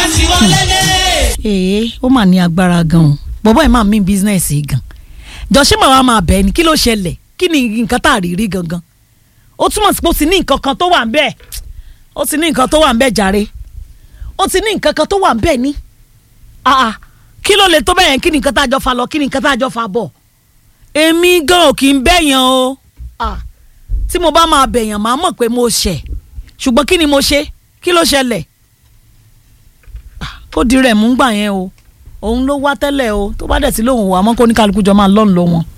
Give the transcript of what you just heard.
sì wọlé lé. ee ó mà ní agbára gan o bọ́bọ́ ẹ̀ máa mí bísínẹ́sì yìí gan jọ ṣé màá máa bẹ̀ ẹ́ ni kí ló ṣẹlẹ̀ kí ni nǹkan tá a rí rí gangan ó túmọ̀ sí pé ó ti ní nǹkan kan tó wà ń bẹ́ẹ̀ ó ti ní nǹkan tó wà ń bẹ́ẹ̀ jàre ó ti ní nǹkan kan tó wà ń bẹ́ẹ̀ ni ah ah kí ló lè tó bẹ́ẹ̀ yẹn kí ni nǹkan tá a jọ fa lọ kí ni nǹkan tá a jọ fa bọ̀ èmi gan ò kì í bẹ̀yàn o ah tí mo bá máa bẹ̀yàn máa mọ̀ pé mo ṣẹ̀ ṣùgbọ́n kí ni mo ṣe kí ló ṣẹlẹ̀ kó di rẹ̀ mú gbà yẹn o òun ló wá tẹ́lẹ̀ o tó bá dẹ̀ sí lóhùn wà mọ́ kó ní kálukú jọ máa lọ́n lọ wọn.